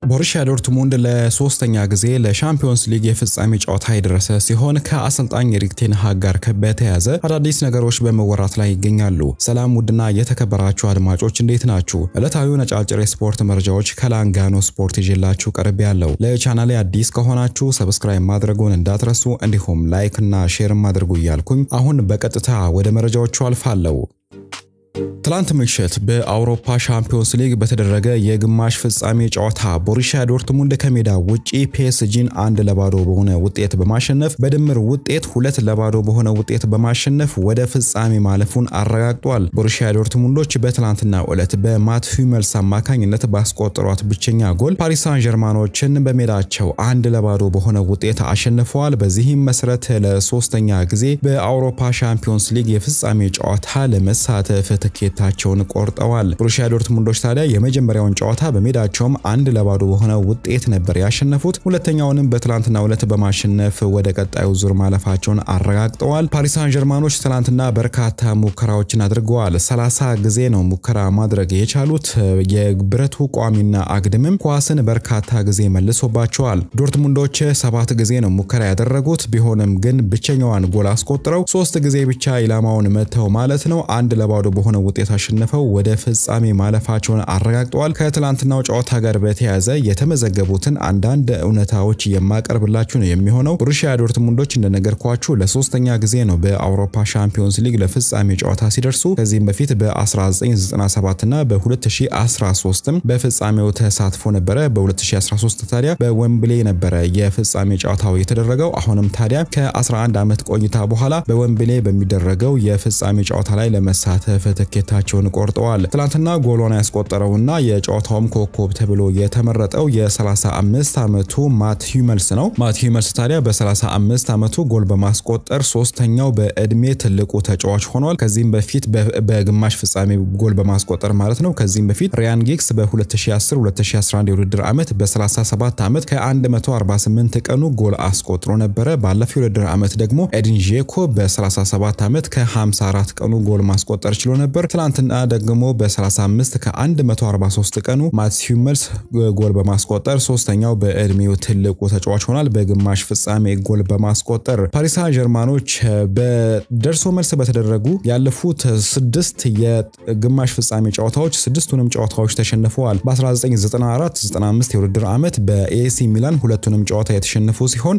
ቦሩሺያ ዶርትሙንድ ለሶስተኛ ጊዜ ለሻምፒዮንስ ሊግ የፍጻሜ ጨዋታ የደረሰ ሲሆን ከአሰልጣኝ ኤሪክ ቴን ሃግ ጋር በተያያዘ አዳዲስ ነገሮች በመወራት ላይ ይገኛሉ። ሰላም ውድና የተከበራችሁ አድማጮች እንዴት ናችሁ? ዕለታዊ ነጫጭር የስፖርት መረጃዎች ከላንጋኖ ስፖርት ይዤላችሁ ቀርብ ያለው። ለቻናሌ አዲስ ከሆናችሁ ሰብስክራይብ ማድረጉን እንዳትረሱ፣ እንዲሁም ላይክ እና ሼርም አድርጉ እያልኩኝ አሁን በቀጥታ ወደ መረጃዎቹ አልፋለሁ። ትላንት ምሽት በአውሮፓ ሻምፒዮንስ ሊግ በተደረገ የግማሽ ፍጻሜ ጨዋታ ቦሩሺያ ዶርትሙንድ ከሜዳ ውጪ ፒኤስጂን አንድ ለባዶ በሆነ ውጤት በማሸነፍ በድምር ውጤት ሁለት ለባዶ በሆነ ውጤት በማሸነፍ ወደ ፍጻሜ ማለፉን አረጋግጧል። ቦሩሺያ ዶርትሙንዶች በትላንትናው ዕለት በማት ሂመልስ አማካኝነት ባስቆጠሯት ብቸኛ ጎል ፓሪስ ሳን ጀርማኖችን በሜዳቸው አንድ ለባዶ በሆነ ውጤት አሸንፈዋል። በዚህም መሰረት ለሶስተኛ ጊዜ በአውሮፓ ሻምፒዮንስ ሊግ የፍጻሜ ጨዋታ ለመሳተፍ ትኬታቸውን ቆርጠዋል። ቦሩሺያ ዶርትሙንዶች ታዲያ የመጀመሪያውን ጨዋታ በሜዳቸውም አንድ ለባዶ በሆነ ውጤት ነበር ያሸነፉት። ሁለተኛውንም በትላንትናው ዕለት በማሸነፍ ወደ ቀጣዩ ዙር ማለፋቸውን አረጋግጠዋል። ፓሪስ ሳን ጀርማኖች ትላንትና በርካታ ሙከራዎችን አድርገዋል። ሰላሳ ጊዜ ነው ሙከራ ማድረግ የቻሉት። የብረቱ ቋሚና አግድምም ኳስን በርካታ ጊዜ መልሶባቸዋል። ዶርትሙንዶች ሰባት ጊዜ ነው ሙከራ ያደረጉት። ቢሆንም ግን ብቸኛዋን ጎል አስቆጥረው ሶስት ጊዜ ብቻ ኢላማውን መተው ማለት ነው አንድ ለባዶ በሆነ ውጤት አሸንፈው ወደ ፍጻሜ ማለፋቸውን አረጋግጠዋል። ከትላንትናው ጨዋታ ጋር በተያያዘ የተመዘገቡትን አንዳንድ እውነታዎች የማቀርብላችሁ ነው የሚሆነው። ቦሩሺያ ዶርትሙንዶች እንደነገርኳችሁ ለሶስተኛ ጊዜ ነው በአውሮፓ ሻምፒዮንስ ሊግ ለፍጻሜ ጨዋታ ሲደርሱ። ከዚህም በፊት በ1997 እና በ2013ም በፍጻሜው ተሳትፎ ነበረ። በ2013 ታዲያ በዌምብሌ ነበረ የፍጻሜ ጨዋታው የተደረገው። አሁንም ታዲያ ከ11 ዓመት ቆይታ በኋላ በዌምብሌ በሚደረገው የፍጻሜ ጨዋታ ላይ ለመሳተፍ ትኬታቸውን ቆርጠዋል። ትላንትና ጎሎን ያስቆጠረውና የጨዋታውም ኮከብ ተብሎ የተመረጠው የ35 ዓመቱ ማት ሂመልስ ነው። ማት ሂመልስ ታዲያ በ35 ዓመቱ ጎል በማስቆጠር ሶስተኛው በእድሜ ትልቁ ተጫዋች ሆኗል። ከዚህም በፊት በግማሽ ፍጻሜ ጎል በማስቆጠር ማለት ነው። ከዚህም በፊት ሪያን ጊግስ በ2010-2011 የውድድር ዓመት በ37 ዓመት ከ148 ቀኑ ጎል አስቆጥሮ ነበረ። ባለፈው የውድድር ዓመት ደግሞ ኤዲን ዤኮ በ37 ዓመት ከ54 ቀኑ ጎል ማስቆጠር ችሎ ነበር። ትላንትና ደግሞ በ35 ከ143 ቀኑ ማትስ ሂመልስ ጎል በማስቆጠር ሶስተኛው በእድሜው ትልቁ ተጫዋች ሆኗል። በግማሽ ፍጻሜ ጎል በማስቆጠር ፓሪስ ሳን ጀርማኖች በደርሶ መልስ በተደረጉ ያለፉት ስድስት የግማሽ ፍጻሜ ጨዋታዎች ስድስቱንም ጨዋታዎች ተሸንፈዋል። በ1994-95 የውድድር ዓመት በኤሲ ሚላን ሁለቱንም ጨዋታ የተሸነፉ ሲሆን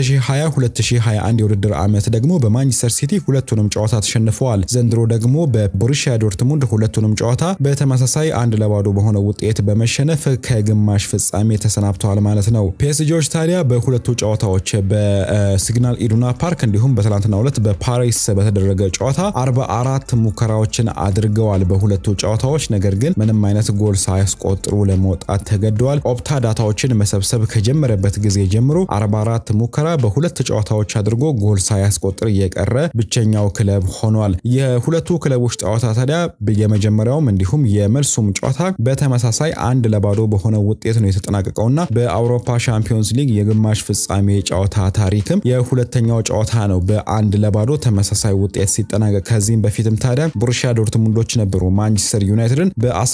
በ2020-2021 የውድድር ዓመት ደግሞ በማንቸስተር ሲቲ ሁለቱንም ጨዋታ ተሸንፈዋል። ዘንድሮ ደግሞ በቦሩሺያ ዶርትሙንድ ሁለቱንም ጨዋታ በተመሳሳይ አንድ ለባዶ በሆነ ውጤት በመሸነፍ ከግማሽ ፍጻሜ ተሰናብተዋል ማለት ነው። ፒኤስጂዎች ታዲያ በሁለቱ ጨዋታዎች በሲግናል ኢዱና ፓርክ እንዲሁም በትላንትናው ዕለት በፓሪስ በተደረገ ጨዋታ 44 ሙከራዎችን አድርገዋል በሁለቱ ጨዋታዎች። ነገር ግን ምንም አይነት ጎል ሳያስቆጥሩ ለመውጣት ተገደዋል። ኦፕታ ዳታዎችን መሰብሰብ ከጀመረበት ጊዜ ጀምሮ 44 ሙከራ በሁለት ጨዋታዎች አድርጎ ጎል ሳያስቆጥር የቀረ ብቸኛው ክለብ ሆኗል። የሁለቱ ክለቦች ጨዋታ ታዲያ የመጀመሪያውም እንዲሁም የመልሱም ጨዋታ በተመሳሳይ አንድ ለባዶ በሆነ ውጤት ነው የተጠናቀቀውና በአውሮፓ ሻምፒዮንስ ሊግ የግማሽ ፍጻሜ ጨዋታ ታሪክም የሁለተኛው ጨዋታ ነው በአንድ ለባዶ ተመሳሳይ ውጤት ሲጠናቀቅ። ከዚህም በፊትም ታዲያ ቦሩሺያ ዶርትሙንዶች ነበሩ ማንቸስተር ዩናይትድን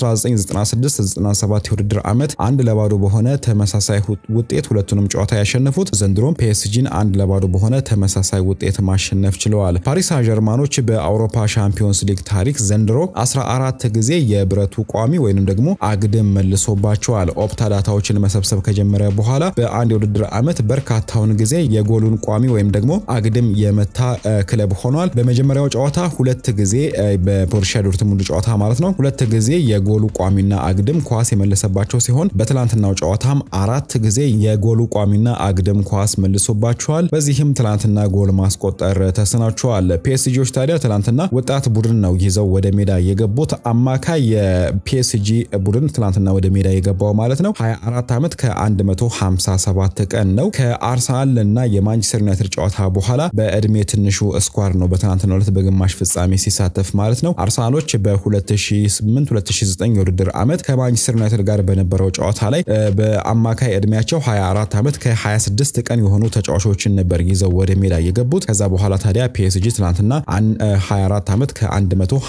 በ1996/97 የውድድር ዓመት አንድ ለባዶ በሆነ ተመሳሳይ ውጤት ሁለቱንም ጨዋታ ያሸነፉት። ዘንድሮም ፒኤስጂን አንድ ለባዶ በሆነ ተመሳሳይ ውጤት ማሸነፍ ችለዋል። ፓሪስ ሳን ጀርማኖች በአውሮፓ ሻምፒዮንስ ሊግ ታሪክ ዘንድሮ 14 ጊዜ የብረቱ ቋሚ ወይንም ደግሞ አግድም መልሶባቸዋል። ኦፕታ ዳታዎችን መሰብሰብ ከጀመረ በኋላ በአንድ የውድድር ዓመት በርካታውን ጊዜ የጎሉን ቋሚ ወይም ደግሞ አግድም የመታ ክለብ ሆኗል። በመጀመሪያው ጨዋታ ሁለት ጊዜ በቦሩሺያ ዶርትሙንድ ጨዋታ ማለት ነው ሁለት ጊዜ የጎሉ ቋሚና አግድም ኳስ የመለሰባቸው ሲሆን በትላንትናው ጨዋታም አራት ጊዜ የጎሉ ቋሚና አግድም ኳስ መልሶባቸዋል። በዚህም ትላንትና ጎል ማስቆጠር ተስናቸዋል። ፒኤስጂዎች ታዲያ ትላንትና ወጣት ቡድን ነው ይዘው ወደ ሜዳ የገቡት። አማካይ የፒኤስጂ ቡድን ትላንትና ወደ ሜዳ የገባው ማለት ነው 24 ዓመት ከ157 ቀን ነው። ከአርሰናል እና የማንቸስተር ዩናይትድ ጨዋታ በኋላ በእድሜ ትንሹ ስኳር ነው በትናንትናው ዕለት በግማሽ ፍጻሜ ሲሳተፍ ማለት ነው። አርሰናሎች በ2008-2009 የውድድር ዓመት ከማንቸስተር ዩናይትድ ጋር በነበረው ጨዋታ ላይ በአማካይ እድሜያቸው 24 ዓመት ከ26 ቀን የሆኑ ተጫዋቾችን ነበር ይዘው ወደ ሜዳ የገቡት። ከዛ በኋላ ታዲያ ፒኤስጂ ትናንትና 24 ዓመት ከ1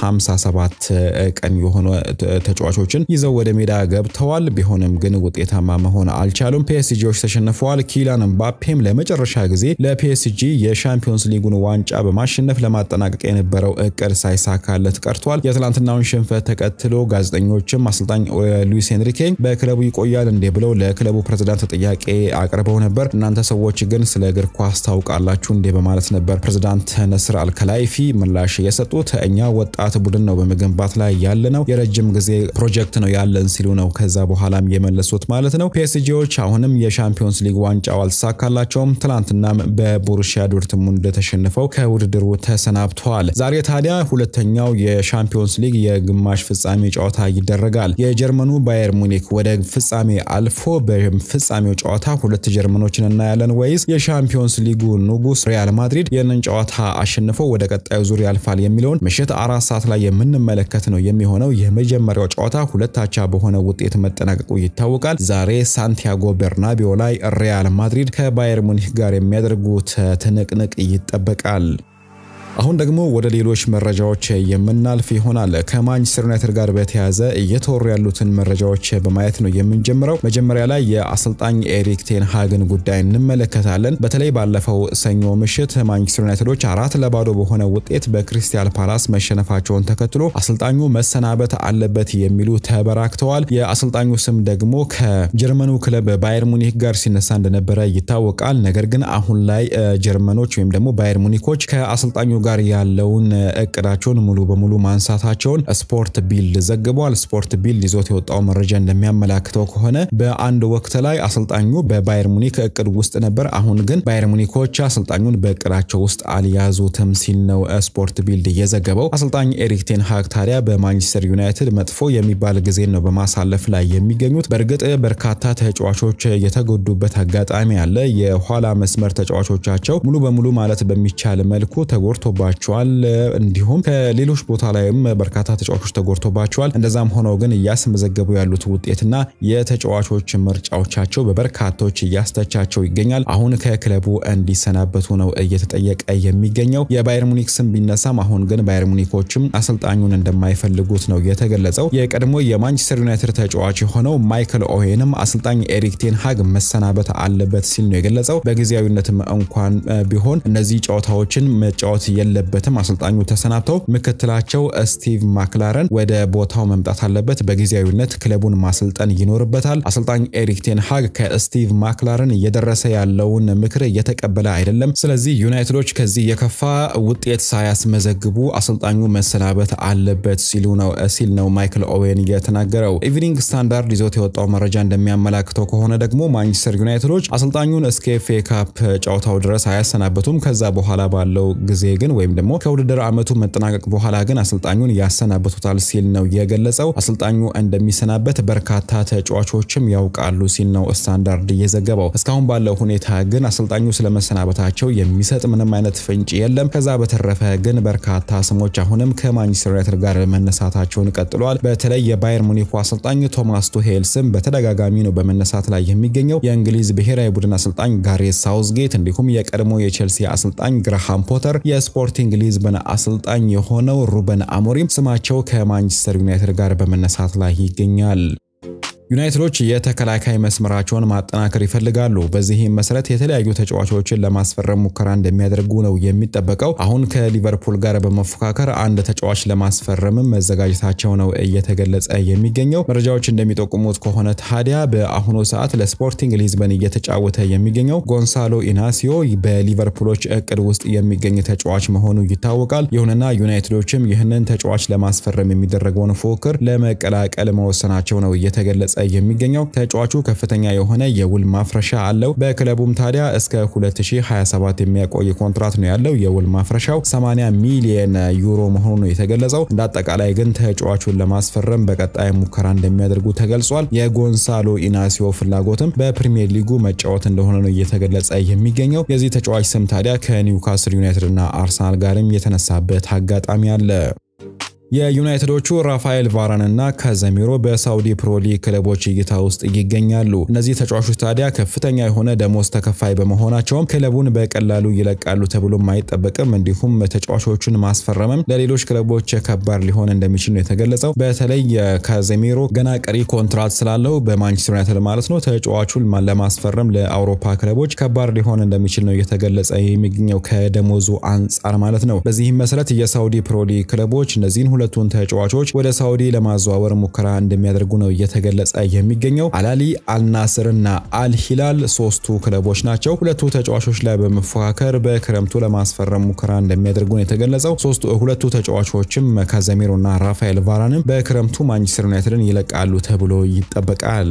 57 ቀን የሆኑ ተጫዋቾችን ይዘው ወደ ሜዳ ገብተዋል። ቢሆንም ግን ውጤታማ መሆን አልቻሉም። ፒኤስጂዎች ተሸንፈዋል። ኪላን ምባፔም ለመጨረሻ ጊዜ ለፒኤስጂ የሻምፒዮንስ ሊጉን ዋንጫ በማሸነፍ ለማጠናቀቅ የነበረው እቅድ ሳይሳካለት ቀርቷል። የትላንትናውን ሽንፈት ተከትሎ ጋዜጠኞችም አሰልጣኝ ሉዊስ ኤንሪኬ በክለቡ ይቆያል እንዴ ብለው ለክለቡ ፕሬዝዳንት ጥያቄ አቅርበው ነበር። እናንተ ሰዎች ግን ስለ እግር ኳስ ታውቃላችሁ እንዴ በማለት ነበር ፕሬዝዳንት ነስር አልከላይፊ ምላሽ የሰጡት። እኛ ወጣት ቡድን ነው በመገንባት ላይ ያለ ነው፣ የረጅም ጊዜ ፕሮጀክት ነው ያለን ሲሉ ነው ከዛ በኋላም የመለሱት ማለት ነው። ፒኤስጂዎች አሁንም የሻምፒዮንስ ሊግ ዋንጫው አልተሳካላቸውም። ትላንትናም በቦሩሺያ ዶርትሙንድ ተሸንፈው ከውድድሩ ተሰናብተዋል። ዛሬ ታዲያ ሁለተኛው የሻምፒዮንስ ሊግ የግማሽ ፍጻሜ ጨዋታ ይደረጋል። የጀርመኑ ባየር ሙኒክ ወደ ፍጻሜ አልፎ በፍጻሜው ጨዋታ ሁለት ጀርመኖችን እናያለን ወይስ የሻምፒዮንስ ሊጉ ንጉስ ሪያል ማድሪድ ይህንን ጨዋታ አሸንፎ ወደ ቀጣዩ ዙር ያልፋል የሚለውን ምሽት አራት ሰዓት ላይ የምንመለከት ነው የሚሆነው። የመጀመሪያው ጨዋታ ሁለት አቻ በሆነ ውጤት መጠናቀቁ ይታወቃል። ዛሬ ሳንቲያጎ ቤርናቢዮ ላይ ሪያል ማድሪድ ከባየር ሙኒክ ጋር የሚያደርጉት ትንቅንቅ ይጠበቃል። አሁን ደግሞ ወደ ሌሎች መረጃዎች የምናልፍ ይሆናል። ከማንቸስተር ዩናይትድ ጋር በተያያዘ እየተወሩ ያሉትን መረጃዎች በማየት ነው የምንጀምረው። መጀመሪያ ላይ የአሰልጣኝ ኤሪክ ቴን ሃግን ጉዳይ እንመለከታለን። በተለይ ባለፈው ሰኞ ምሽት ማንቸስተር ዩናይትዶች አራት ለባዶ በሆነ ውጤት በክሪስታል ፓላስ መሸነፋቸውን ተከትሎ አሰልጣኙ መሰናበት አለበት የሚሉ ተበራክተዋል። የአሰልጣኙ ስም ደግሞ ከጀርመኑ ክለብ ባየር ሙኒክ ጋር ሲነሳ እንደነበረ ይታወቃል። ነገር ግን አሁን ላይ ጀርመኖች ወይም ደግሞ ባየር ሙኒኮች ከአሰልጣኙ ጋር ያለውን እቅዳቸውን ሙሉ በሙሉ ማንሳታቸውን ስፖርት ቢልድ ዘግቧል። ስፖርት ቢልድ ይዞት የወጣው መረጃ እንደሚያመላክተው ከሆነ በአንድ ወቅት ላይ አሰልጣኙ በባየር ሙኒክ እቅድ ውስጥ ነበር። አሁን ግን ባየር ሙኒኮች አሰልጣኙን በእቅዳቸው ውስጥ አልያዙትም ሲል ነው ስፖርት ቢልድ የዘገበው። አሰልጣኝ ኤሪክ ቴን ሃግ ታዲያ በማንቸስተር ዩናይትድ መጥፎ የሚባል ጊዜን ነው በማሳለፍ ላይ የሚገኙት። በእርግጥ በርካታ ተጫዋቾች የተጎዱበት አጋጣሚ አለ። የኋላ መስመር ተጫዋቾቻቸው ሙሉ በሙሉ ማለት በሚቻል መልኩ ተጎድቶ ባቸዋል እንዲሁም ከሌሎች ቦታ ላይም በርካታ ተጫዋቾች ተጎድቶባቸዋል። እንደዛም ሆነው ግን እያስመዘገቡ ያሉት ውጤትና የተጫዋቾች ምርጫዎቻቸው በበርካቶች እያስተቻቸው ይገኛል። አሁን ከክለቡ እንዲሰናበቱ ነው እየተጠየቀ የሚገኘው። የባየር ሙኒክ ስም ቢነሳም አሁን ግን ባየር ሙኒኮችም አሰልጣኙን እንደማይፈልጉት ነው የተገለጸው። የቀድሞ የማንቸስተር ዩናይትድ ተጫዋች የሆነው ማይክል ኦዌንም አሰልጣኝ ኤሪክ ቴን ሃግ መሰናበት አለበት ሲል ነው የገለጸው። በጊዜያዊነትም እንኳን ቢሆን እነዚህ ጨዋታዎችን መጫወት የለበትም። አሰልጣኙ ተሰናብተው ምክትላቸው ስቲቭ ማክላረን ወደ ቦታው መምጣት አለበት። በጊዜያዊነት ክለቡን ማሰልጠን ይኖርበታል። አሰልጣኝ ኤሪክ ቴን ሃግ ከስቲቭ ማክላረን እየደረሰ ያለውን ምክር እየተቀበለ አይደለም። ስለዚህ ዩናይትዶች ከዚህ የከፋ ውጤት ሳያስመዘግቡ አሰልጣኙ መሰናበት አለበት ሲሉ ነው ሲል ነው ማይክል ኦዌን የተናገረው። ኢቭኒንግ ስታንዳርድ ይዞት የወጣው መረጃ እንደሚያመላክተው ከሆነ ደግሞ ማንቸስተር ዩናይትዶች አሰልጣኙን እስከ ኤፍ ኤ ካፕ ጨዋታው ድረስ አያሰናበቱም። ከዛ በኋላ ባለው ጊዜ ግን ወይም ደግሞ ከውድድር ዓመቱ መጠናቀቅ በኋላ ግን አሰልጣኙን ያሰናበቱታል ሲል ነው የገለጸው። አሰልጣኙ እንደሚሰናበት በርካታ ተጫዋቾችም ያውቃሉ ሲል ነው ስታንዳርድ የዘገበው። እስካሁን ባለው ሁኔታ ግን አሰልጣኙ ስለመሰናበታቸው የሚሰጥ ምንም አይነት ፍንጭ የለም። ከዛ በተረፈ ግን በርካታ ስሞች አሁንም ከማንቸስተር ዩናይትድ ጋር መነሳታቸውን ቀጥለዋል። በተለይ የባየር ሙኒኩ አሰልጣኝ ቶማስ ቱሄል ስም በተደጋጋሚ ነው በመነሳት ላይ የሚገኘው። የእንግሊዝ ብሔራዊ ቡድን አሰልጣኝ ጋሬት ሳውዝጌት እንዲሁም የቀድሞ የቼልሲ አሰልጣኝ ግርሃም ፖተር የስፖርቲንግ ሊዝበን አሰልጣኝ የሆነው ሩበን አሞሪም ስማቸው ከማንቸስተር ዩናይትድ ጋር በመነሳት ላይ ይገኛል። ዩናይትዶች የተከላካይ መስመራቸውን ማጠናከር ይፈልጋሉ። በዚህም መሰረት የተለያዩ ተጫዋቾችን ለማስፈረም ሙከራ እንደሚያደርጉ ነው የሚጠበቀው። አሁን ከሊቨርፑል ጋር በመፎካከር አንድ ተጫዋች ለማስፈረምም መዘጋጀታቸው ነው እየተገለጸ የሚገኘው። መረጃዎች እንደሚጠቁሙት ከሆነ ታዲያ በአሁኑ ሰዓት ለስፖርቲንግ ሊዝበን እየተጫወተ የሚገኘው ጎንሳሎ ኢናሲዮ በሊቨርፑሎች እቅድ ውስጥ የሚገኝ ተጫዋች መሆኑ ይታወቃል። ይሁንና ዩናይትዶችም ይህንን ተጫዋች ለማስፈረም የሚደረገውን ፉክክር ለመቀላቀል መወሰናቸው ነው እየተገለጸ የሚገኘው ተጫዋቹ ከፍተኛ የሆነ የውል ማፍረሻ አለው። በክለቡም ታዲያ እስከ 2027 የሚያቆይ ኮንትራት ነው ያለው። የውል ማፍረሻው 80 ሚሊየን ዩሮ መሆኑ ነው የተገለጸው። እንደ አጠቃላይ ግን ተጫዋቹን ለማስፈረም በቀጣይ ሙከራ እንደሚያደርጉ ተገልጿል። የጎንሳሎ ኢናሲዮ ፍላጎትም በፕሪሚየር ሊጉ መጫወት እንደሆነ ነው እየተገለጸ የሚገኘው። የዚህ ተጫዋች ስም ታዲያ ከኒውካስል ዩናይትድ እና አርሰናል ጋርም የተነሳበት አጋጣሚ አለ። የዩናይትዶቹ ራፋኤል ቫራን እና ካዘሚሮ በሳውዲ ፕሮ ሊግ ክለቦች እይታ ውስጥ ይገኛሉ። እነዚህ ተጫዋቾች ታዲያ ከፍተኛ የሆነ ደሞዝ ተከፋይ በመሆናቸውም ክለቡን በቀላሉ ይለቃሉ ተብሎም አይጠበቅም። እንዲሁም ተጫዋቾቹን ማስፈረምም ለሌሎች ክለቦች ከባድ ሊሆን እንደሚችል ነው የተገለጸው። በተለይ ካዘሚሮ ገና ቀሪ ኮንትራት ስላለው በማንቸስተር ዩናይትድ ማለት ነው ተጫዋቹን ለማስፈረም ለአውሮፓ ክለቦች ከባድ ሊሆን እንደሚችል ነው እየተገለጸ የሚገኘው ከደሞዙ አንጻር ማለት ነው። በዚህም መሰረት የሳውዲ ፕሮ ሊግ ክለቦች እነዚህን ሁለቱን ተጫዋቾች ወደ ሳውዲ ለማዘዋወር ሙከራ እንደሚያደርጉ ነው እየተገለጸ የሚገኘው። አላሊ፣ አልናስር እና አልሂላል ሶስቱ ክለቦች ናቸው። ሁለቱ ተጫዋቾች ላይ በመፎካከር በክረምቱ ለማስፈረም ሙከራ እንደሚያደርጉ ነው የተገለጸው። ሶስቱ ሁለቱ ተጫዋቾችም ካዘሚሮ እና ራፋኤል ቫራንም በክረምቱ ማንቸስተር ዩናይትድን ይለቃሉ ተብሎ ይጠበቃል።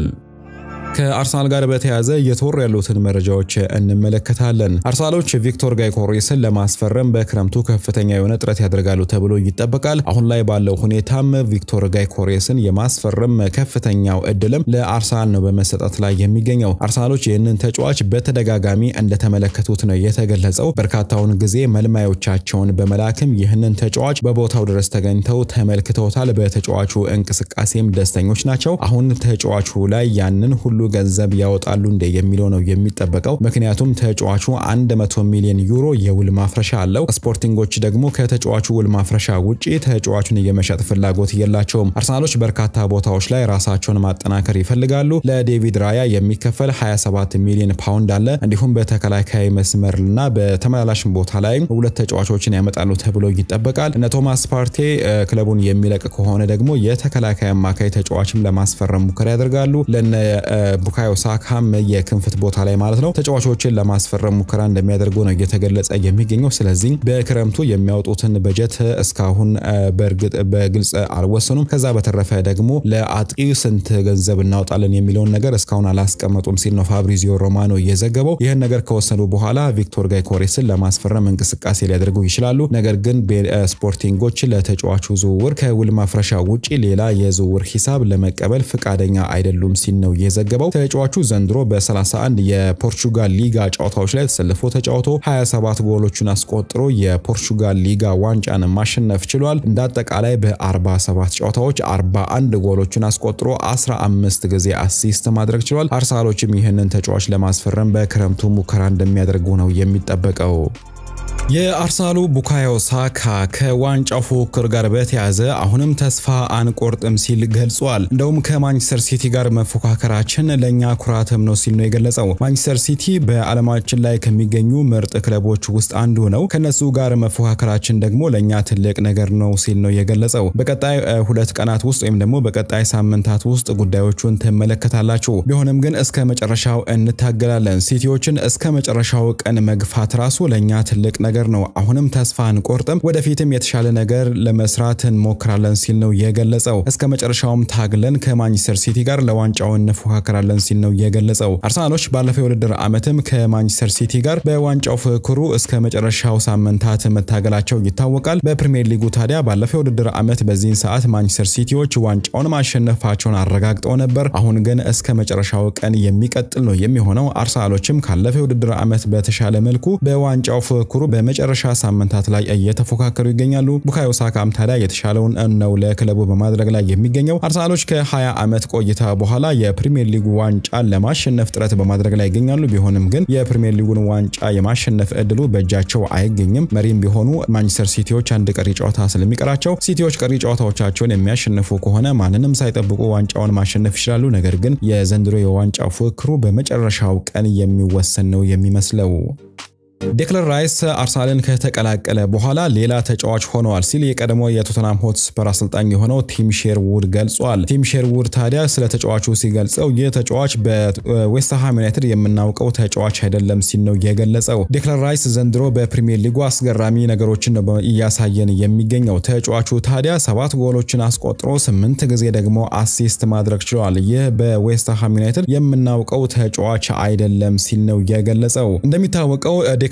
ከአርሰናል ጋር በተያያዘ እየተወሩ ያሉትን መረጃዎች እንመለከታለን። አርሰናሎች ቪክቶር ጋይኮሬስን ለማስፈረም በክረምቱ ከፍተኛ የሆነ ጥረት ያደርጋሉ ተብሎ ይጠበቃል። አሁን ላይ ባለው ሁኔታም ቪክቶር ጋይኮሬስን የማስፈረም ከፍተኛው እድልም ለአርሰናል ነው በመሰጠት ላይ የሚገኘው። አርሰናሎች ይህንን ተጫዋች በተደጋጋሚ እንደተመለከቱት ነው የተገለጸው። በርካታውን ጊዜ መልማዮቻቸውን በመላክም ይህንን ተጫዋች በቦታው ድረስ ተገኝተው ተመልክተውታል። በተጫዋቹ እንቅስቃሴም ደስተኞች ናቸው። አሁን ተጫዋቹ ላይ ያንን ሁሉ ገንዘብ ያወጣሉ እንደ የሚለው ነው የሚጠበቀው። ምክንያቱም ተጫዋቹ 100 ሚሊዮን ዩሮ የውል ማፍረሻ አለው። ስፖርቲንጎች ደግሞ ከተጫዋቹ ውል ማፍረሻ ውጪ ተጫዋቹን የመሸጥ ፍላጎት የላቸውም። አርሰናሎች በርካታ ቦታዎች ላይ ራሳቸውን ማጠናከር ይፈልጋሉ። ለዴቪድ ራያ የሚከፈል 27 ሚሊዮን ፓውንድ አለ። እንዲሁም በተከላካይ መስመርና በተመላላሽ ቦታ ላይ ሁለት ተጫዋቾችን ያመጣሉ ተብሎ ይጠበቃል። እነ ቶማስ ፓርቴ ክለቡን የሚለቅ ከሆነ ደግሞ የተከላካይ አማካይ ተጫዋችም ለማስፈረም ሙከራ ያደርጋሉ። ለነ ቡካዮ ሳካም የክንፍት ቦታ ላይ ማለት ነው ተጫዋቾችን ለማስፈረም ሙከራ እንደሚያደርጉ ነው እየተገለጸ የሚገኘው። ስለዚህ በክረምቱ የሚያወጡትን በጀት እስካሁን በእርግጥ በግልጽ አልወሰኑም። ከዛ በተረፈ ደግሞ ለአጥቂ ስንት ገንዘብ እናወጣለን የሚለውን ነገር እስካሁን አላስቀመጡም ሲል ነው ፋብሪዚዮ ሮማኖ እየዘገበው። ይህን ነገር ከወሰኑ በኋላ ቪክቶር ጋይኮሬስን ለማስፈረም እንቅስቃሴ ሊያደርጉ ይችላሉ። ነገር ግን ስፖርቲንጎች ለተጫዋቹ ዝውውር ከውል ማፍረሻ ውጪ ሌላ የዝውውር ሂሳብ ለመቀበል ፈቃደኛ አይደሉም ሲል ነው የዘገበው። ተጫዋቹ ዘንድሮ በ31 የፖርቹጋል ሊጋ ጨዋታዎች ላይ ተሰልፎ ተጫውቶ 27 ጎሎቹን አስቆጥሮ የፖርቹጋል ሊጋ ዋንጫን ማሸነፍ ችሏል። እንደ አጠቃላይ በ47 ጨዋታዎች 41 ጎሎቹን አስቆጥሮ 15 ጊዜ አሲስት ማድረግ ችሏል። አርሰናሎችም ይህንን ተጫዋች ለማስፈረም በክረምቱ ሙከራ እንደሚያደርጉ ነው የሚጠበቀው። የአርሰናሉ ቡካዮ ሳካ ከዋንጫው ፉክክር ጋር በተያያዘ አሁንም ተስፋ አንቆርጥም ሲል ገልጿል። እንደውም ከማንቸስተር ሲቲ ጋር መፎካከራችን ለእኛ ኩራትም ነው ሲል ነው የገለጸው። ማንቸስተር ሲቲ በዓለማችን ላይ ከሚገኙ ምርጥ ክለቦች ውስጥ አንዱ ነው። ከነሱ ጋር መፎካከራችን ደግሞ ለእኛ ትልቅ ነገር ነው ሲል ነው የገለጸው። በቀጣይ ሁለት ቀናት ውስጥ ወይም ደግሞ በቀጣይ ሳምንታት ውስጥ ጉዳዮቹን ትመለከታላችሁ። ቢሆንም ግን እስከ መጨረሻው እንታገላለን። ሲቲዎችን እስከ መጨረሻው ቀን መግፋት ራሱ ለእኛ ትልቅ ነገር ነገር ነው። አሁንም ተስፋ አንቆርጥም፣ ወደፊትም የተሻለ ነገር ለመስራት እንሞክራለን ሲል ነው የገለጸው። እስከ መጨረሻውም ታግለን ከማንቸስተር ሲቲ ጋር ለዋንጫው እንፎካከራለን ሲል ነው የገለጸው። አርሰናሎች ባለፈው የውድድር ዓመትም ከማንቸስተር ሲቲ ጋር በዋንጫው ፍክሩ እስከ መጨረሻው ሳምንታት መታገላቸው ይታወቃል። በፕሪሚየር ሊጉ ታዲያ ባለፈው የውድድር ዓመት በዚህን ሰዓት ማንቸስተር ሲቲዎች ዋንጫውን ማሸነፋቸውን አረጋግጠው ነበር። አሁን ግን እስከ መጨረሻው ቀን የሚቀጥል ነው የሚሆነው። አርሰናሎችም ካለፈው የውድድር ዓመት በተሻለ መልኩ በዋንጫው ፍክሩ በመጨረሻ ሳምንታት ላይ እየተፎካከሩ ይገኛሉ። ቡካዮ ሳካም ታዲያ የተሻለውን ነው ለክለቡ በማድረግ ላይ የሚገኘው። አርሰናሎች ከ20 ዓመት ቆይታ በኋላ የፕሪሚየር ሊጉ ዋንጫን ለማሸነፍ ጥረት በማድረግ ላይ ይገኛሉ። ቢሆንም ግን የፕሪሚየር ሊጉን ዋንጫ የማሸነፍ እድሉ በእጃቸው አይገኝም። መሪም ቢሆኑ ማንቸስተር ሲቲዎች አንድ ቀሪ ጨዋታ ስለሚቀራቸው ሲቲዎች ቀሪ ጨዋታዎቻቸውን የሚያሸንፉ ከሆነ ማንንም ሳይጠብቁ ዋንጫውን ማሸነፍ ይችላሉ። ነገር ግን የዘንድሮ የዋንጫው ፉክክሩ በመጨረሻው ቀን የሚወሰን ነው የሚመስለው። ዴክለር ራይስ አርሰናልን ከተቀላቀለ በኋላ ሌላ ተጫዋች ሆነዋል ሲል የቀድሞ የቶተናም ሆትስፐር አሰልጣኝ የሆነው ቲም ሼርውድ ገልጿል። ቲም ሼርውድ ታዲያ ስለ ተጫዋቹ ሲገልጸው ይህ ተጫዋች በዌስትሃም ዩናይትድ የምናውቀው ተጫዋች አይደለም ሲል ነው የገለጸው። ዴክለር ራይስ ዘንድሮ በፕሪሚየር ሊጉ አስገራሚ ነገሮችን ነው እያሳየን የሚገኘው። ተጫዋቹ ታዲያ ሰባት ጎሎችን አስቆጥሮ ስምንት ጊዜ ደግሞ አሲስት ማድረግ ችሏል። ይህ በዌስትሃም ዩናይትድ የምናውቀው ተጫዋች አይደለም ሲል ነው የገለጸው። እንደሚታወቀው ዴክለር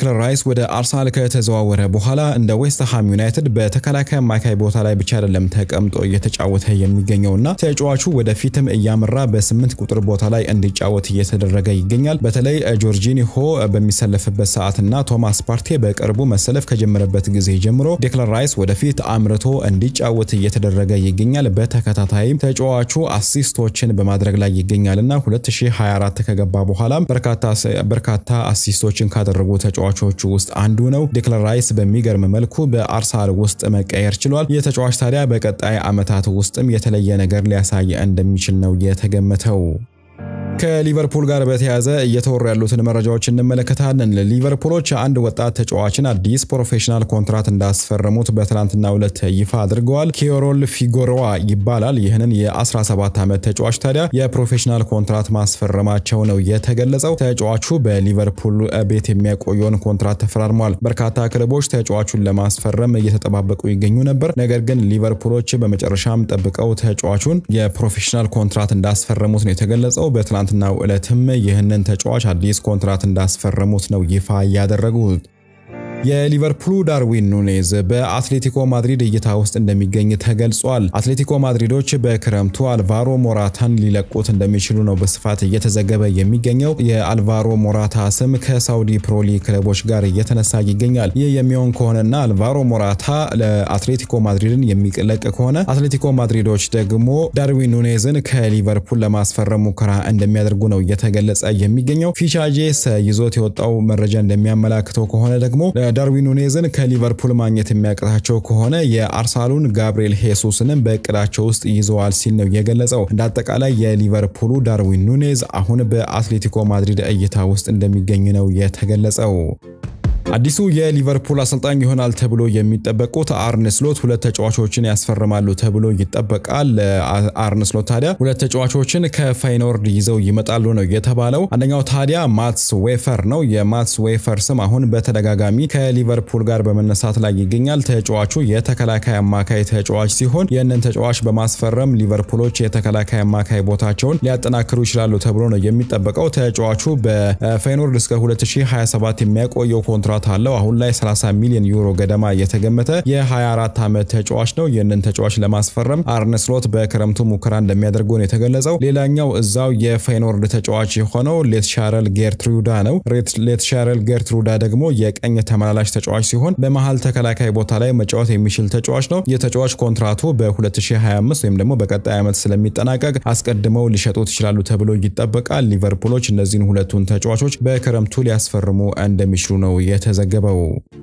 ዴክለር ራይስ ወደ አርሰናል ከተዘዋወረ በኋላ እንደ ዌስትሃም ዩናይትድ በተከላካይ አማካይ ቦታ ላይ ብቻ አይደለም ተቀምጦ እየተጫወተ የሚገኘውና ተጫዋቹ ወደፊትም እያመራ በስምንት ቁጥር ቦታ ላይ እንዲጫወት እየተደረገ ይገኛል። በተለይ ጆርጂኒሆ በሚሰለፍበት ሰዓትና ቶማስ ፓርቴ በቅርቡ መሰለፍ ከጀመረበት ጊዜ ጀምሮ ዴክለር ራይስ ወደፊት አምርቶ እንዲጫወት እየተደረገ ይገኛል። በተከታታይም ተጫዋቹ አሲስቶችን በማድረግ ላይ ይገኛልና 2024 ከገባ በኋላም በርካታ አሲስቶችን ካደረጉ ተጫዋቾቹ ውስጥ አንዱ ነው። ዴክለር ራይስ በሚገርም መልኩ በአርሰናል ውስጥ መቀየር ችሏል። የተጫዋች ታዲያ በቀጣይ ዓመታት ውስጥም የተለየ ነገር ሊያሳይ እንደሚችል ነው የተገመተው። ከሊቨርፑል ጋር በተያያዘ እየተወሩ ያሉትን መረጃዎች እንመለከታለን። ሊቨርፑሎች አንድ ወጣት ተጫዋችን አዲስ ፕሮፌሽናል ኮንትራት እንዳስፈረሙት በትናንትናው ዕለት ይፋ አድርገዋል። ኬሮል ፊጎሮዋ ይባላል። ይህንን የ17 ዓመት ተጫዋች ታዲያ የፕሮፌሽናል ኮንትራት ማስፈረማቸው ነው የተገለጸው። ተጫዋቹ በሊቨርፑል ቤት የሚያቆየውን ኮንትራት ተፈራርሟል። በርካታ ክለቦች ተጫዋቹን ለማስፈረም እየተጠባበቁ ይገኙ ነበር። ነገር ግን ሊቨርፑሎች በመጨረሻም ጠብቀው ተጫዋቹን የፕሮፌሽናል ኮንትራት እንዳስፈረሙት ነው የተገለጸው። በትናንትናው ዕለትም ይህንን ተጫዋች አዲስ ኮንትራት እንዳስፈረሙት ነው ይፋ ያደረጉት። የሊቨርፑሉ ዳርዊን ኑኔዝ በአትሌቲኮ ማድሪድ እይታ ውስጥ እንደሚገኝ ተገልጿል። አትሌቲኮ ማድሪዶች በክረምቱ አልቫሮ ሞራታን ሊለቁት እንደሚችሉ ነው በስፋት እየተዘገበ የሚገኘው። የአልቫሮ ሞራታ ስም ከሳውዲ ፕሮሊ ክለቦች ጋር እየተነሳ ይገኛል። ይህ የሚሆን ከሆነና አልቫሮ ሞራታ ለአትሌቲኮ ማድሪድን የሚለቅ ከሆነ አትሌቲኮ ማድሪዶች ደግሞ ዳርዊን ኑኔዝን ከሊቨርፑል ለማስፈረም ሙከራ እንደሚያደርጉ ነው እየተገለጸ የሚገኘው። ፊቻጄስ ይዞት የወጣው መረጃ እንደሚያመላክተው ከሆነ ደግሞ ዳርዊን ኑኔዝን ከሊቨርፑል ማግኘት የሚያቅታቸው ከሆነ የአርሰናሉን ጋብሪኤል ሄሱስንም በእቅዳቸው ውስጥ ይዘዋል ሲል ነው የገለጸው። እንደ አጠቃላይ የሊቨርፑሉ ዳርዊን ኑኔዝ አሁን በአትሌቲኮ ማድሪድ እይታ ውስጥ እንደሚገኝ ነው የተገለጸው። አዲሱ የሊቨርፑል አሰልጣኝ ይሆናል ተብሎ የሚጠበቁት አርነ ስሎት ሁለት ተጫዋቾችን ያስፈርማሉ ተብሎ ይጠበቃል። አርነ ስሎት ታዲያ ሁለት ተጫዋቾችን ከፋይኖርድ ይዘው ይመጣሉ ነው የተባለው። አንደኛው ታዲያ ማትስ ዌፈር ነው። የማትስ ዌፈር ስም አሁን በተደጋጋሚ ከሊቨርፑል ጋር በመነሳት ላይ ይገኛል። ተጫዋቹ የተከላካይ አማካይ ተጫዋች ሲሆን ይህንን ተጫዋች በማስፈረም ሊቨርፑሎች የተከላካይ አማካይ ቦታቸውን ሊያጠናክሩ ይችላሉ ተብሎ ነው የሚጠበቀው። ተጫዋቹ በፋይኖርድ እስከ 2027 የሚያቆየው ኮንትራት አለው። አሁን ላይ 30 ሚሊዮን ዩሮ ገደማ የተገመተ የ24 ዓመት ተጫዋች ነው። ይህንን ተጫዋች ለማስፈረም አርነ ስሎት በክረምቱ ሙከራ እንደሚያደርጉ ነው የተገለጸው። ሌላኛው እዛው የፋይኖርድ ተጫዋች የሆነው ሌትሻረል ጌርትሩዳ ነው። ሌትሻረል ጌርትሩዳ ደግሞ የቀኝ ተመላላሽ ተጫዋች ሲሆን በመሀል ተከላካይ ቦታ ላይ መጫወት የሚችል ተጫዋች ነው። የተጫዋች ኮንትራቱ በ2025 ወይም ደግሞ በቀጣይ ዓመት ስለሚጠናቀቅ አስቀድመው ሊሸጡት ይችላሉ ተብሎ ይጠበቃል። ሊቨርፑሎች እነዚህን ሁለቱን ተጫዋቾች በክረምቱ ሊያስፈርሙ እንደሚችሉ ነው የተዘገበው።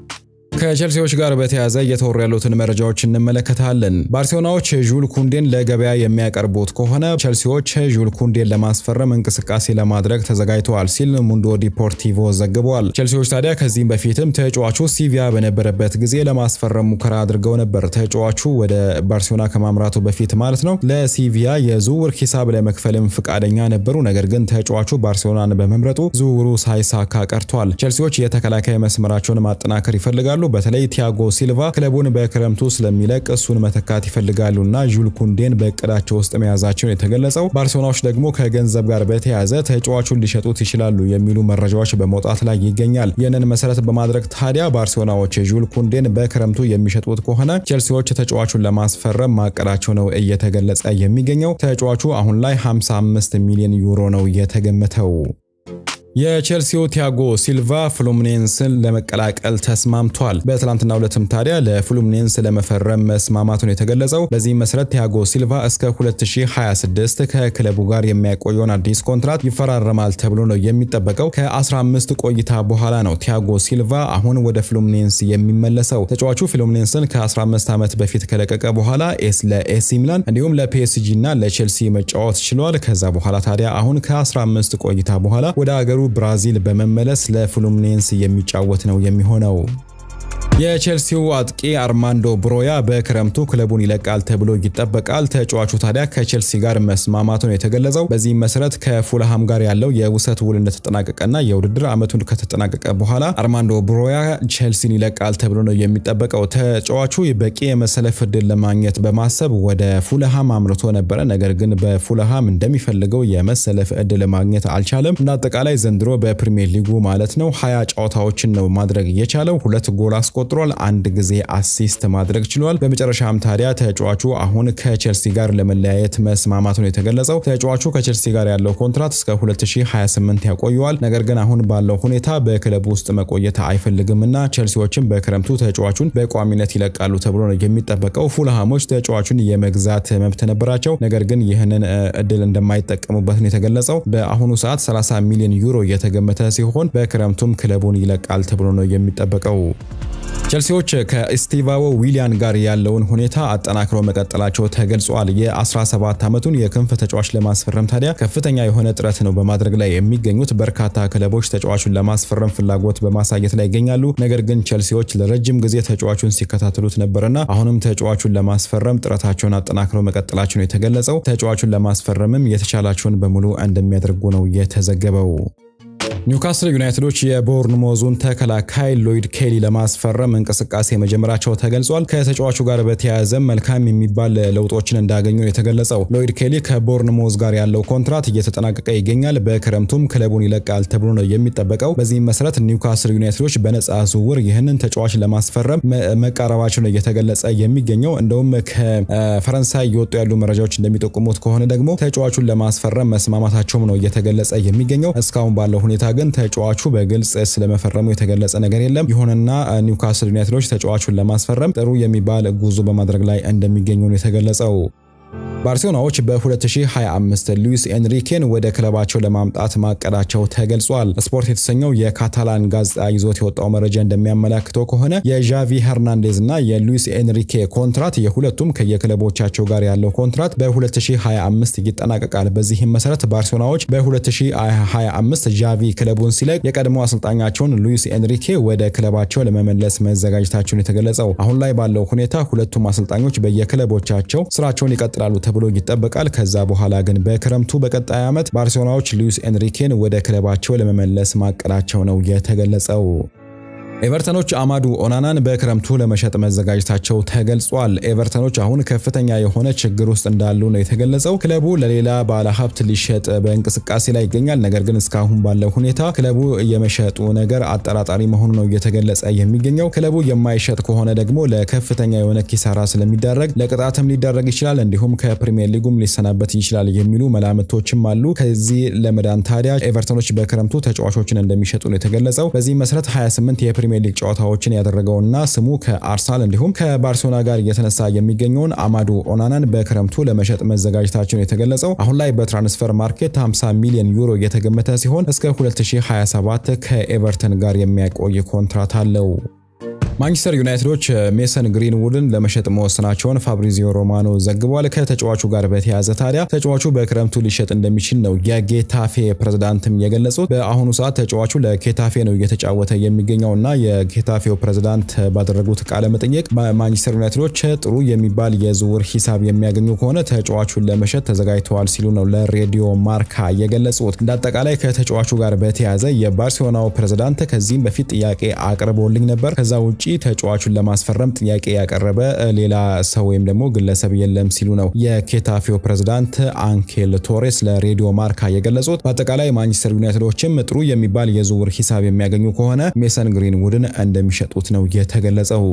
ከቼልሲዎች ጋር በተያያዘ እየተወሩ ያሉትን መረጃዎች እንመለከታለን። ባርሴሎናዎች ዡል ኩንዴን ለገበያ የሚያቀርቡት ከሆነ ቼልሲዎች ዡል ኩንዴን ለማስፈረም እንቅስቃሴ ለማድረግ ተዘጋጅተዋል ሲል ሙንዶ ዲፖርቲቮ ዘግበዋል። ቼልሲዎች ታዲያ ከዚህም በፊትም ተጫዋቹ ሲቪያ በነበረበት ጊዜ ለማስፈረም ሙከራ አድርገው ነበር። ተጫዋቹ ወደ ባርሴሎና ከማምራቱ በፊት ማለት ነው። ለሲቪያ የዝውውር ሂሳብ ለመክፈልም ፍቃደኛ ነበሩ። ነገር ግን ተጫዋቹ ባርሴሎናን በመምረጡ ዝውውሩ ሳይሳካ ቀርቷል። ቼልሲዎች የተከላካይ መስመራቸውን ማጠናከር ይፈልጋሉ። በተለይ ቲያጎ ሲልቫ ክለቡን በክረምቱ ስለሚለቅ እሱን መተካት ይፈልጋሉና ዡል ኩንዴን በእቅዳቸው ውስጥ መያዛቸውን የተገለጸው። ባርሴሎናዎች ደግሞ ከገንዘብ ጋር በተያያዘ ተጫዋቹን ሊሸጡት ይችላሉ የሚሉ መረጃዎች በመውጣት ላይ ይገኛል። ይህንን መሰረት በማድረግ ታዲያ ባርሴሎናዎች ዡል ኩንዴን በክረምቱ የሚሸጡት ከሆነ ቼልሲዎች ተጫዋቹን ለማስፈረም ማቀዳቸው ነው እየተገለጸ የሚገኘው። ተጫዋቹ አሁን ላይ 55 ሚሊዮን ዩሮ ነው የተገመተው። የቼልሲው ቲያጎ ሲልቫ ፍሉሚኔንስን ለመቀላቀል ተስማምቷል። በትላንትና ሁለትም ታዲያ ለፍሉሚኔንስ ለመፈረም መስማማቱን የተገለጸው። በዚህም መሰረት ቲያጎ ሲልቫ እስከ 2026 ከክለቡ ጋር የሚያቆየውን አዲስ ኮንትራት ይፈራረማል ተብሎ ነው የሚጠበቀው። ከ15 ቆይታ በኋላ ነው ቲያጎ ሲልቫ አሁን ወደ ፍሉሚኔንስ የሚመለሰው። ተጫዋቹ ፍሉሚኔንስን ከ15 ዓመት በፊት ከለቀቀ በኋላ ኤስ ለኤሲ ሚላን እንዲሁም ለፒኤስጂ እና ለቼልሲ መጫወት ችሏል። ከዛ በኋላ ታዲያ አሁን ከ15 ቆይታ በኋላ ወደ አገሩ ብራዚል በመመለስ ለፍሉሚኔንስ የሚጫወት ነው የሚሆነው። የቼልሲው አጥቂ አርማንዶ ብሮያ በክረምቱ ክለቡን ይለቃል ተብሎ ይጠበቃል። ተጫዋቹ ታዲያ ከቼልሲ ጋር መስማማቱ ነው የተገለጸው። በዚህም መሰረት ከፉልሃም ጋር ያለው የውሰት ውል እንደተጠናቀቀና የውድድር ዓመቱን ከተጠናቀቀ በኋላ አርማንዶ ብሮያ ቼልሲን ይለቃል ተብሎ ነው የሚጠበቀው። ተጫዋቹ በቂ የመሰለፍ እድል ለማግኘት በማሰብ ወደ ፉልሃም አምርቶ ነበረ። ነገር ግን በፉልሃም እንደሚፈልገው የመሰለፍ እድል ማግኘት አልቻለም። እንደ አጠቃላይ ዘንድሮ በፕሪሚየር ሊጉ ማለት ነው ሀያ ጨዋታዎችን ነው ማድረግ የቻለው ሁለት ጎል አስቆጥሯል። አንድ ጊዜ አሲስት ማድረግ ችሏል። በመጨረሻም ታዲያ ተጫዋቹ አሁን ከቼልሲ ጋር ለመለያየት መስማማቱ ነው የተገለጸው። ተጫዋቹ ከቼልሲ ጋር ያለው ኮንትራት እስከ 2028 ያቆየዋል። ነገር ግን አሁን ባለው ሁኔታ በክለቡ ውስጥ መቆየት አይፈልግምና ቼልሲዎችም በክረምቱ ተጫዋቹን በቋሚነት ይለቃሉ ተብሎ ነው የሚጠበቀው። ፉልሃሞች ተጫዋቹን የመግዛት መብት ነበራቸው። ነገር ግን ይህንን እድል እንደማይጠቀሙበት ነው የተገለጸው። በአሁኑ ሰዓት 30 ሚሊዮን ዩሮ እየተገመተ ሲሆን በክረምቱም ክለቡን ይለቃል ተብሎ ነው የሚጠበቀው። ቼልሲዎች ከስቲቫዎ ዊሊያን ጋር ያለውን ሁኔታ አጠናክረው መቀጠላቸው ተገልጿል። የ17 ዓመቱን የክንፍ ተጫዋች ለማስፈረም ታዲያ ከፍተኛ የሆነ ጥረት ነው በማድረግ ላይ የሚገኙት። በርካታ ክለቦች ተጫዋቹን ለማስፈረም ፍላጎት በማሳየት ላይ ይገኛሉ። ነገር ግን ቼልሲዎች ለረጅም ጊዜ ተጫዋቹን ሲከታተሉት ነበርና አሁንም ተጫዋቹን ለማስፈረም ጥረታቸውን አጠናክረው መቀጠላቸው ነው የተገለጸው። ተጫዋቹን ለማስፈረምም የተቻላቸውን በሙሉ እንደሚያደርጉ ነው የተዘገበው። ኒውካስል ዩናይትዶች የቦርንሞዙን ተከላካይ ሎይድ ኬሊ ለማስፈረም እንቅስቃሴ መጀመራቸው ተገልጿል። ከተጫዋቹ ጋር በተያያዘ መልካም የሚባል ለውጦችን እንዳገኙ የተገለጸው ሎይድ ኬሊ ከቦርንሞዝ ጋር ያለው ኮንትራት እየተጠናቀቀ ይገኛል። በክረምቱም ክለቡን ይለቃል ተብሎ ነው የሚጠበቀው። በዚህም መሰረት ኒውካስል ዩናይትዶች በነጻ ዝውውር ይህንን ተጫዋች ለማስፈረም መቃረባቸው ነው እየተገለጸ የሚገኘው። እንደውም ከፈረንሳይ እየወጡ ያሉ መረጃዎች እንደሚጠቁሙት ከሆነ ደግሞ ተጫዋቹን ለማስፈረም መስማማታቸውም ነው እየተገለጸ የሚገኘው። እስካሁን ባለው ሁኔታ ግን ተጫዋቹ በግልጽ ስለመፈረሙ የተገለጸ ነገር የለም። ይሁንና ኒውካስል ዩናይትዶች ተጫዋቹን ለማስፈረም ጥሩ የሚባል ጉዞ በማድረግ ላይ እንደሚገኙ ነው የተገለጸው። ባርሴሎናዎች በ2025 ሉዊስ ኤንሪኬን ወደ ክለባቸው ለማምጣት ማቀዳቸው ተገልጿል። ስፖርት የተሰኘው የካታላን ጋዜጣ ይዞት የወጣው መረጃ እንደሚያመላክተው ከሆነ የዣቪ ሄርናንዴዝ እና የሉዊስ ኤንሪኬ ኮንትራት የሁለቱም ከየክለቦቻቸው ጋር ያለው ኮንትራት በ2025 ይጠናቀቃል። በዚህም መሰረት ባርሴሎናዎች በ2025 ዣቪ ክለቡን ሲለቅ የቀድሞ አሰልጣኛቸውን ሉዊስ ኤንሪኬ ወደ ክለባቸው ለመመለስ መዘጋጀታቸውን የተገለጸው። አሁን ላይ ባለው ሁኔታ ሁለቱም አሰልጣኞች በየክለቦቻቸው ስራቸውን ይቀጥላሉ ተብሎ ይጠበቃል። ከዛ በኋላ ግን በክረምቱ በቀጣይ ዓመት ባርሴሎናዎች ሉዊስ ኤንሪኬን ወደ ክለባቸው ለመመለስ ማቀዳቸው ነው የተገለጸው። ኤቨርተኖች አማዱ ኦናናን በክረምቱ ለመሸጥ መዘጋጀታቸው ተገልጿል። ኤቨርተኖች አሁን ከፍተኛ የሆነ ችግር ውስጥ እንዳሉ ነው የተገለጸው። ክለቡ ለሌላ ባለሀብት ሊሸጥ በእንቅስቃሴ ላይ ይገኛል። ነገር ግን እስካሁን ባለው ሁኔታ ክለቡ የመሸጡ ነገር አጠራጣሪ መሆኑ ነው እየተገለጸ የሚገኘው። ክለቡ የማይሸጥ ከሆነ ደግሞ ለከፍተኛ የሆነ ኪሳራ ስለሚዳረግ ለቅጣትም ሊዳረግ ይችላል፣ እንዲሁም ከፕሪሚየር ሊጉም ሊሰናበት ይችላል የሚሉ መላምቶችም አሉ። ከዚህ ለመዳን ታዲያ ኤቨርተኖች በክረምቱ ተጫዋቾችን እንደሚሸጡ ነው የተገለጸው። በዚህ መሰረት 28 የፕሪሚየር ሊግ ጨዋታዎችን ያደረገውና ስሙ ከአርሰናል እንዲሁም ከባርሴሎና ጋር እየተነሳ የሚገኘውን አማዱ ኦናናን በክረምቱ ለመሸጥ መዘጋጀታቸውን የተገለጸው አሁን ላይ በትራንስፈር ማርኬት 50 ሚሊዮን ዩሮ የተገመተ ሲሆን እስከ 2027 ከኤቨርተን ጋር የሚያቆይ ኮንትራት አለው። ማንቸስተር ዩናይትዶች ሜሰን ግሪንውድን ለመሸጥ መወሰናቸውን ፋብሪዚዮ ሮማኖ ዘግቧል። ከተጫዋቹ ጋር በተያያዘ ታዲያ ተጫዋቹ በክረምቱ ሊሸጥ እንደሚችል ነው የጌታፌ ፕሬዝዳንትም የገለጹት። በአሁኑ ሰዓት ተጫዋቹ ለጌታፌ ነው እየተጫወተ የሚገኘው እና የጌታፌው ፕሬዝዳንት ባደረጉት ቃለ መጠየቅ ማንቸስተር ዩናይትዶች ጥሩ የሚባል የዝውውር ሂሳብ የሚያገኙ ከሆነ ተጫዋቹን ለመሸጥ ተዘጋጅተዋል ሲሉ ነው ለሬዲዮ ማርካ የገለጹት። እንደ አጠቃላይ ከተጫዋቹ ጋር በተያያዘ የባርሴሎናው ፕሬዝዳንት ከዚህም በፊት ጥያቄ አቅርቦልኝ ነበር ከዛ ውጭ ተጫዋቹን ለማስፈረም ጥያቄ ያቀረበ ሌላ ሰው ወይም ደግሞ ግለሰብ የለም ሲሉ ነው የኬታፌው ፕሬዝዳንት አንኬል ቶሬስ ለሬዲዮ ማርካ የገለጹት። በአጠቃላይ ማንቸስተር ዩናይትዶችም ጥሩ የሚባል የዝውውር ሂሳብ የሚያገኙ ከሆነ ሜሰን ግሪንውድን እንደሚሸጡት ነው የተገለጸው።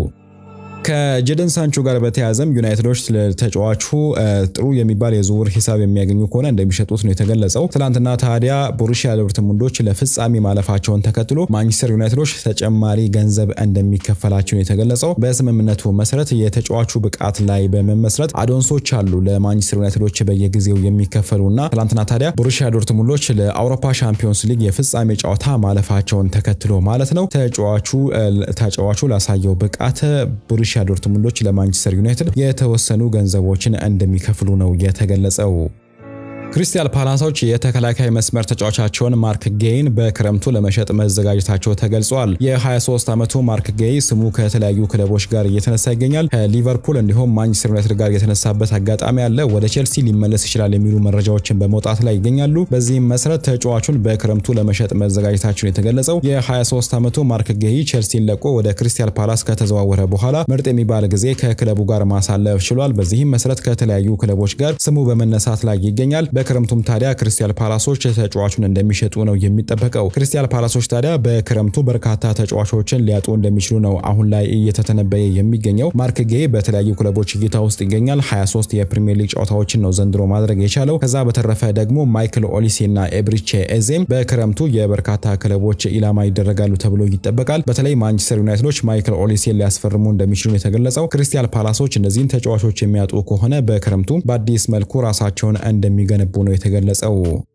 ከጀደን ሳንቾ ጋር በተያያዘም ዩናይትዶች ተጫዋቹ ጥሩ የሚባል የዝውውር ሂሳብ የሚያገኙ ከሆነ እንደሚሸጡት ነው የተገለጸው። ትናንትና ታዲያ ቦሩሺያ ዶርትሙንዶች ለፍጻሜ ማለፋቸውን ተከትሎ ማንቸስተር ዩናይትዶች ተጨማሪ ገንዘብ እንደሚከፈላቸው ነው የተገለጸው። በስምምነቱ መሰረት የተጫዋቹ ብቃት ላይ በመመስረት አዶንሶች አሉ ለማንቸስተር ዩናይትዶች በየጊዜው የሚከፈሉና ትናንትና ታዲያ ቦሩሺያ ዶርትሙንዶች ለአውሮፓ ሻምፒዮንስ ሊግ የፍጻሜ ጨዋታ ማለፋቸውን ተከትሎ ማለት ነው ተጫዋቹ ተጫዋቹ ላሳየው ብቃት ቦሩሺያ ዶርትሙንዶች ለማንቸስተር ዩናይትድ የተወሰኑ ገንዘቦችን እንደሚከፍሉ ነው የተገለጸው። ክሪስታል ፓላሶች የተከላካይ መስመር ተጫዋቻቸውን ማርክ ጌይን በክረምቱ ለመሸጥ መዘጋጀታቸው ተገልጿል። የ23 ዓመቱ ማርክ ጌይ ስሙ ከተለያዩ ክለቦች ጋር እየተነሳ ይገኛል። ከሊቨርፑል እንዲሁም ማንቸስተር ዩናይትድ ጋር የተነሳበት አጋጣሚ አለ። ወደ ቼልሲ ሊመለስ ይችላል የሚሉ መረጃዎችን በመውጣት ላይ ይገኛሉ። በዚህም መሰረት ተጫዋቹን በክረምቱ ለመሸጥ መዘጋጀታቸውን የተገለጸው የ23 ዓመቱ ማርክ ጌይ ቼልሲን ለቆ ወደ ክሪስታል ፓላስ ከተዘዋወረ በኋላ ምርጥ የሚባል ጊዜ ከክለቡ ጋር ማሳለፍ ችሏል። በዚህም መሰረት ከተለያዩ ክለቦች ጋር ስሙ በመነሳት ላይ ይገኛል። በክረምቱም ታዲያ ክሪስታል ፓላሶች ተጫዋቹን እንደሚሸጡ ነው የሚጠበቀው። ክሪስታል ፓላሶች ታዲያ በክረምቱ በርካታ ተጫዋቾችን ሊያጡ እንደሚችሉ ነው አሁን ላይ እየተተነበየ የሚገኘው። ማርክ ጌይ በተለያዩ ክለቦች እይታ ውስጥ ይገኛል። 23 የፕሪሚየር ሊግ ጨዋታዎችን ነው ዘንድሮ ማድረግ የቻለው። ከዛ በተረፈ ደግሞ ማይክል ኦሊሴ እና ኤብሪቼ ኤዜም በክረምቱ የበርካታ ክለቦች ኢላማ ይደረጋሉ ተብሎ ይጠበቃል። በተለይ ማንቸስተር ዩናይትዶች ማይክል ኦሊሴን ሊያስፈርሙ እንደሚችሉ ነው የተገለጸው። ክሪስታል ፓላሶች እነዚህን ተጫዋቾች የሚያጡ ከሆነ በክረምቱ በአዲስ መልኩ ራሳቸውን እንደሚገነቡ ነው የተገለጸው።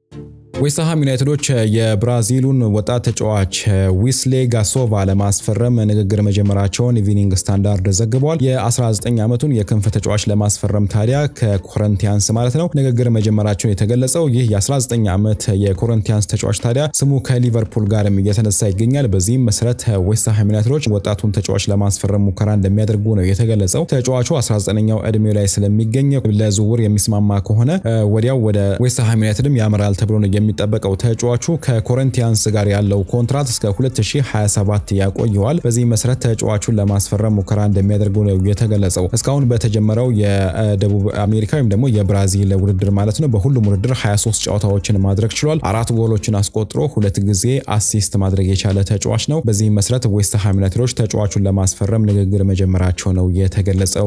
ዌስትሃም ዩናይትዶች የብራዚሉን ወጣት ተጫዋች ዊስሌ ጋሶቫ ለማስፈረም ንግግር መጀመራቸውን ኢቪኒንግ ስታንዳርድ ዘግቧል። የ19 ዓመቱን የክንፍ ተጫዋች ለማስፈረም ታዲያ ከኮረንቲያንስ ማለት ነው ንግግር መጀመራቸውን የተገለጸው። ይህ የ19 ዓመት የኮረንቲያንስ ተጫዋች ታዲያ ስሙ ከሊቨርፑል ጋርም እየተነሳ ይገኛል። በዚህም መሰረት ዌስትሃም ዩናይትዶች ወጣቱን ተጫዋች ለማስፈረም ሙከራ እንደሚያደርጉ ነው የተገለጸው። ተጫዋቹ 19ኛው ዕድሜው ላይ ስለሚገኝ ለዝውውር የሚስማማ ከሆነ ወዲያው ወደ ዌስትሃም ዩናይትድም ያመራል ተብሎ ነው የሚጠበቀው ተጫዋቹ ከኮረንቲያንስ ጋር ያለው ኮንትራት እስከ 2027 ያቆየዋል። በዚህ መሰረት ተጫዋቹን ለማስፈረም ሙከራ እንደሚያደርጉ ነው የተገለጸው። እስካሁን በተጀመረው የደቡብ አሜሪካ ወይም ደግሞ የብራዚል ውድድር ማለት ነው በሁሉም ውድድር 23 ጨዋታዎችን ማድረግ ችሏል። አራት ጎሎችን አስቆጥሮ ሁለት ጊዜ አሲስት ማድረግ የቻለ ተጫዋች ነው። በዚህ መሰረት ዌስትሃም ዩናይትዶች ተጫዋቹን ለማስፈረም ንግግር መጀመራቸው ነው የተገለጸው።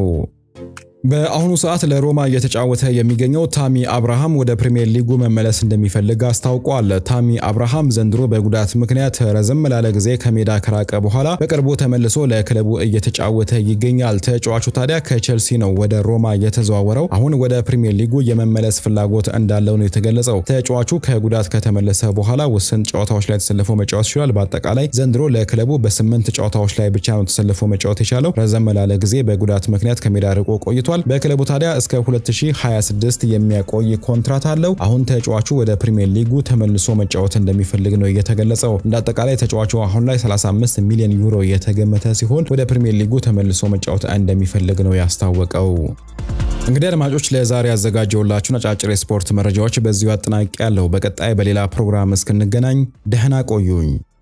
በአሁኑ ሰዓት ለሮማ እየተጫወተ የሚገኘው ታሚ አብርሃም ወደ ፕሪሚየር ሊጉ መመለስ እንደሚፈልግ አስታውቋል። ታሚ አብርሃም ዘንድሮ በጉዳት ምክንያት ረዘም ላለ ጊዜ ከሜዳ ከራቀ በኋላ በቅርቡ ተመልሶ ለክለቡ እየተጫወተ ይገኛል። ተጫዋቹ ታዲያ ከቼልሲ ነው ወደ ሮማ የተዘዋወረው። አሁን ወደ ፕሪሚየር ሊጉ የመመለስ ፍላጎት እንዳለው ነው የተገለጸው። ተጫዋቹ ከጉዳት ከተመለሰ በኋላ ውስን ጨዋታዎች ላይ ተሰልፎ መጫወት ይችላል። በአጠቃላይ ዘንድሮ ለክለቡ በስምንት ጨዋታዎች ላይ ብቻ ነው ተሰልፎ መጫወት የቻለው። ረዘም ላለ ጊዜ በጉዳት ምክንያት ከሜዳ ርቆ ቆይቷል። በክለቡ ታዲያ እስከ 2026 የሚያቆይ ኮንትራት አለው። አሁን ተጫዋቹ ወደ ፕሪሚየር ሊጉ ተመልሶ መጫወት እንደሚፈልግ ነው የተገለጸው። እንደ አጠቃላይ ተጫዋቹ አሁን ላይ 35 ሚሊዮን ዩሮ የተገመተ ሲሆን ወደ ፕሪሚየር ሊጉ ተመልሶ መጫወት እንደሚፈልግ ነው ያስታወቀው። እንግዲህ አድማጮች ለዛሬ ያዘጋጀውላችሁን አጫጭር የስፖርት መረጃዎች በዚሁ አጠናቂ ያለው። በቀጣይ በሌላ ፕሮግራም እስክንገናኝ ደህና ቆዩኝ።